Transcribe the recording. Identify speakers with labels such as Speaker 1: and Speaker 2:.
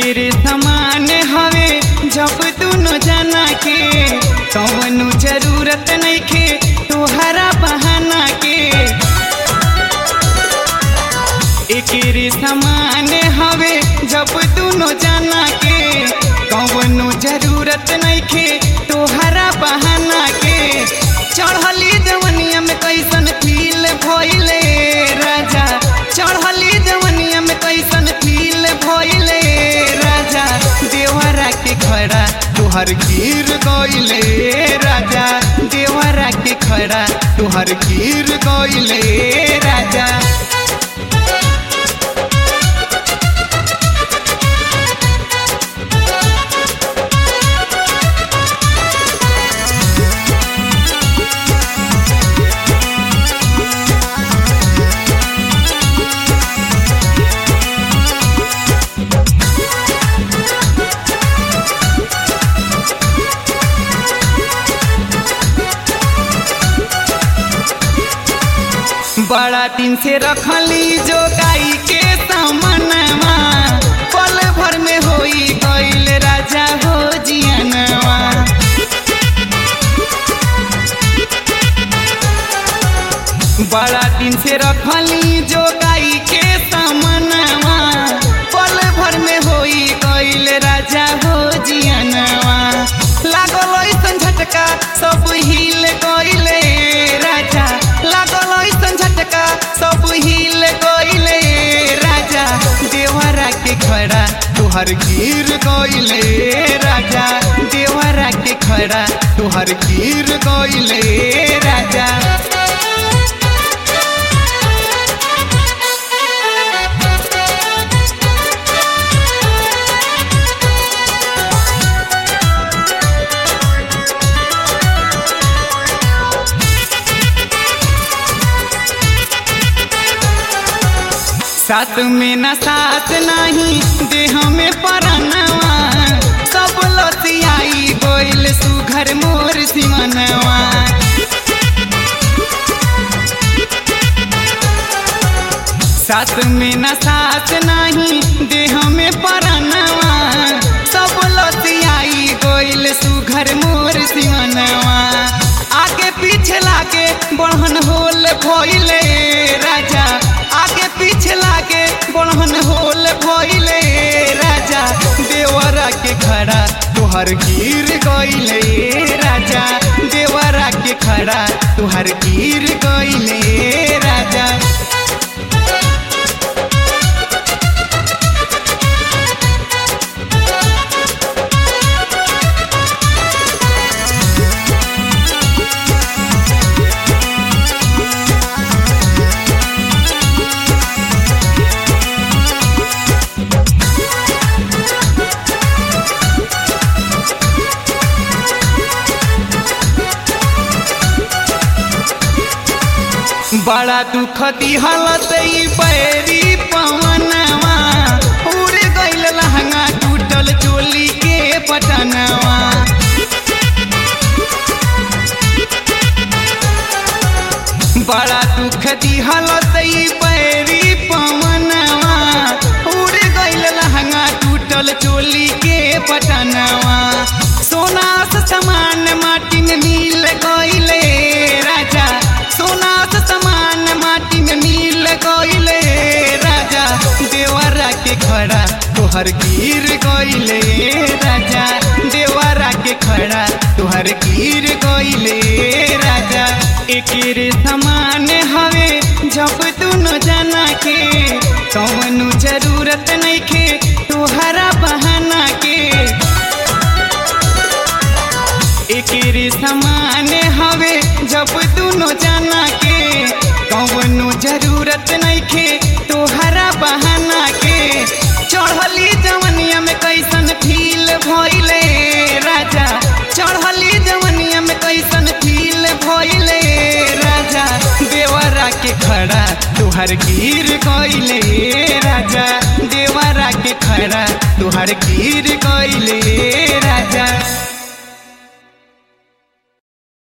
Speaker 1: एकेरे समान हवे जब दुनो जना के कौनो जरूरत नइखे तोहरा बहाना के एकेरे समान हवे जब दुनो जना के कौनो जरूरत नइखे तोहरा बहाना के चढ़ली जवनिया में कैसन फील भइले राजा चढ़ली जवनिया में कैसन फील भइले राजा देवरा के खड़ा तुहर गिर गइले राजा देवरा के खड़ा तुहर गिर गइले राजा बड़ा दिन से रखली जो गाई के सामनवा पल भर में होई गईल राजा हो जियनवा बड़ा दिन से रखली जो गाई के सामनवा पल भर में होई गईल राजा हो जियनवा लागल ऐसन झटका सब हिल गइले राजा लागल ऐसन झटका सब हिल गइले राजा देवरा के खड़ा तुहर गिर गइले राजा देवरा के खड़ा तुहर गिर गइले राजा साथ में न साथ नहीं देह में परनवा सब लसियाई गोइल सुघर मोर सिमनवा साथ में न साथ नहीं देह में परनवा सब लसियाई गोइल सुघर मोर सिमनवा आगे पीछे लागे बढ़न होल भइले राजा आगे पीछे लागे बढ़न होल भइले राजा देवरा के खड़ा तुहर गिर गइले राजा देवरा के खड़ा तुहर गिर गइले राजा बड़ा दुख दिहलत ई बैरी पवनवा उड़ गइल लहंगा टूटल चोली के बटनवा बड़ा दुख दिहलत ई बैरी पवनवा उड़ गइल लहंगा टूटल चोली के बटनवा सोना से समान माटी में मिल गइले राजा सोना से समान माटी में मिल गइले राजा देवरा के खड़ा तोहर गिर गइले राजा देवरा के खड़ा तोहर गिर गइले राजा एकेरे समान हवे जब दुनो जना के कौनो जरूरत नइखे तोहरा बहाना के एकेरे समान हवे जब दुनो जना के कौनो जरूरत नइखे तोहरा बहाना के चढ़ली जवनिया में कैसन फील भइले राजा चढ़ली जवनिया में कैसन फील भइले राजा देवरा के खड़ा तुहर गिर गइले राजा देवरा के खड़ा तुहर गिर गइले राजा